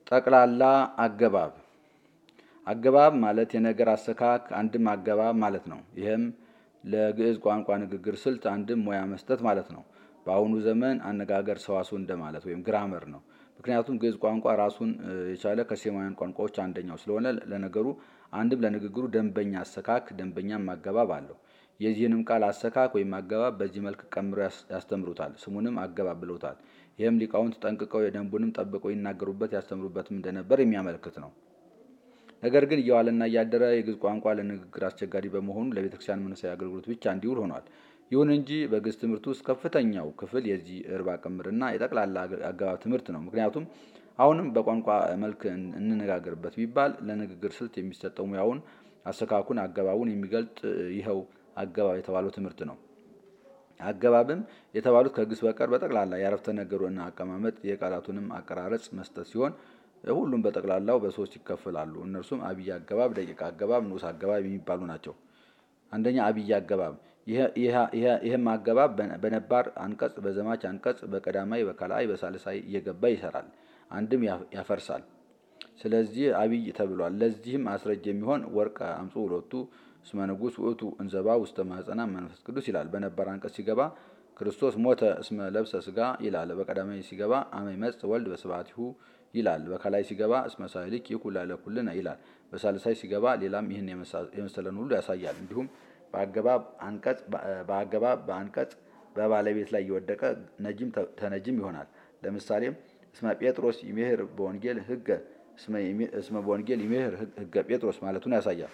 ጠቅላላ አገባብ አገባብ ማለት የነገር አሰካክ አንድም አገባብ ማለት ነው። ይህም ለግዕዝ ቋንቋ ንግግር ስልት አንድም ሙያ መስጠት ማለት ነው። በአሁኑ ዘመን አነጋገር ሰዋሱ እንደማለት ወይም ግራመር ነው። ምክንያቱም ግዕዝ ቋንቋ ራሱን የቻለ ከሴማውያን ቋንቋዎች አንደኛው ስለሆነ ለነገሩ አንድም ለንግግሩ ደንበኛ አሰካክ ደንበኛም አገባብ አለው። የዚህንም ቃል አሰካክ ወይም አገባብ በዚህ መልክ ቀምረው ያስተምሩታል። ስሙንም አገባብ ብለውታል። ይህም ሊቃውንት ጠንቅቀው የደንቡንም ጠብቀው ይናገሩበት ያስተምሩበትም እንደነበር የሚያመለክት ነው። ነገር ግን እየዋለና እያደረ የግዕዝ ቋንቋ ለንግግር አስቸጋሪ በመሆኑ ለቤተክርስቲያን መንፈሳዊ አገልግሎት ብቻ እንዲውል ሆኗል። ይሁን እንጂ በግዕዝ ትምህርት ውስጥ ከፍተኛው ክፍል የዚህ እርባ ቅምርና የጠቅላላ አገባብ ትምህርት ነው። ምክንያቱም አሁንም በቋንቋ መልክ እንነጋገርበት ቢባል ለንግግር ስልት የሚሰጠው ሙያውን፣ አሰካኩን፣ አገባቡን የሚገልጥ ይኸው አገባብ የተባለው ትምህርት ነው። አገባብም የተባሉት ከግስ በቀር በጠቅላላ የአረፍተ ነገሩን አቀማመጥ የቃላቱንም አቀራረጽ መስጠት ሲሆን ሁሉም በጠቅላላው በሶስት ይከፈላሉ። እነርሱም አብይ አገባብ፣ ደቂቅ አገባብ፣ ንዑስ አገባብ የሚባሉ ናቸው። አንደኛ አብይ አገባብ። ይህም አገባብ በነባር አንቀጽ፣ በዘማች አንቀጽ፣ በቀዳማይ፣ በከልአይ፣ በሳልሳይ እየገባ ይሰራል፣ አንድም ያፈርሳል። ስለዚህ አብይ ተብሏል። ለዚህም አስረጅ የሚሆን ወርቅ አምጹ ሁለቱ እስመ ንጉሥ ውእቱ እንዘባ ውስተ ማኅፀና መንፈስ ቅዱስ ይላል። በነባር አንቀጽ ሲገባ ክርስቶስ ሞተ እስመ ለብሰ ስጋ ይላል። በቀዳማይ ሲገባ አመ ይመጽእ ወልድ በስብሐቲሁ ይላል። በከላይ ሲገባ እስመ ሳህልክ ይኩን ላዕለ ኩልነ ይላል። በሳልሳይ ሲገባ ሌላም ይህን የመሰለን ሁሉ ያሳያል። እንዲሁም በአገባብ አንቀጽ በአገባብ በአንቀጽ በባለቤት ላይ እየወደቀ ነጂም ተነጂም ይሆናል። ለምሳሌም እስመ ጴጥሮስ ይሜህር በወንጌል ህገ እስመ በወንጌል ይሜህር ህገ ጴጥሮስ ማለቱን ያሳያል።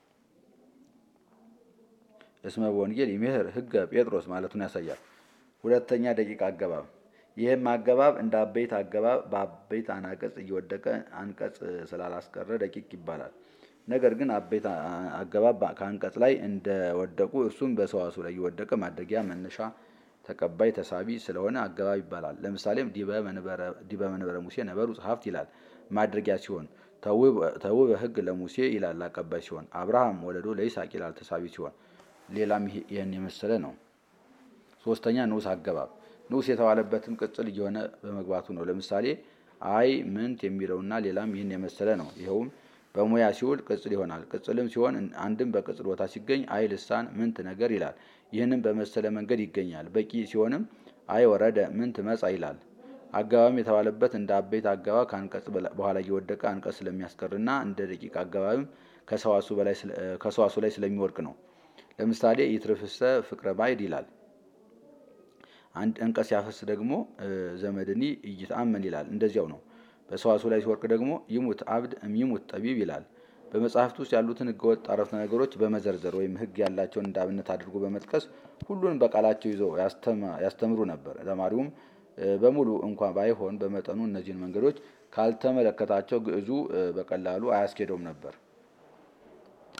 እስመ በወንጌል ይሜህር ህገ ጴጥሮስ ማለቱን ያሳያል። ሁለተኛ ደቂቅ አገባብ ይህም አገባብ እንደ አበይት አገባብ በአበይት አናቀጽ እየወደቀ አንቀጽ ስላላስቀረ ደቂቅ ይባላል። ነገር ግን አበይት አገባብ ከአንቀጽ ላይ እንደወደቁ እርሱም በሰዋሱ ላይ እየወደቀ ማድረጊያ፣ መነሻ፣ ተቀባይ፣ ተሳቢ ስለሆነ አገባብ ይባላል። ለምሳሌም ዲበ መንበረ ሙሴ ነበሩ ጸሐፍት ይላል ማድረጊያ ሲሆን፣ ተውበ ህግ ለሙሴ ይላል አቀባይ ሲሆን፣ አብርሃም ወለዶ ለይስሐቅ ይላል ተሳቢ ሲሆን፣ ሌላም ይህን የመሰለ ነው። ሶስተኛ ንዑስ አገባብ ንዑስ የተባለበትም ቅጽል እየሆነ በመግባቱ ነው። ለምሳሌ አይ ምንት የሚለውና ሌላም ይህን የመሰለ ነው። ይኸውም በሙያ ሲውል ቅጽል ይሆናል። ቅጽልም ሲሆን አንድም በቅጽል ቦታ ሲገኝ አይ ልሳን ምንት ነገር ይላል። ይህንም በመሰለ መንገድ ይገኛል። በቂ ሲሆንም አይ ወረደ ምንት መጻ ይላል። አገባብም የተባለበት እንደ አበይት አገባብ ከአንቀጽ በኋላ እየወደቀ አንቀጽ ስለሚያስቀርና እንደ ደቂቅ አገባብም ከሰዋሱ ላይ ስለሚወድቅ ነው። ለምሳሌ ይትርፍሰ ፍቅረ ባዕድ ይላል። አንድ አንቀጽ ሲያፈስ ደግሞ ዘመድኒ እይትአመን ይላል። እንደዚያው ነው። በሰዋሱ ላይ ሲወርቅ ደግሞ ይሙት አብድ እምይሙት ጠቢብ ይላል። በመጽሐፍት ውስጥ ያሉትን ህገወጥ አረፍተ ነገሮች በመዘርዘር ወይም ህግ ያላቸውን እንዳብነት አድርጎ በመጥቀስ ሁሉንም በቃላቸው ይዘው ያስተምሩ ነበር። ተማሪውም በሙሉ እንኳ ባይሆን በመጠኑ እነዚህን መንገዶች ካልተመለከታቸው ግዕዙ በቀላሉ አያስኬደውም ነበር።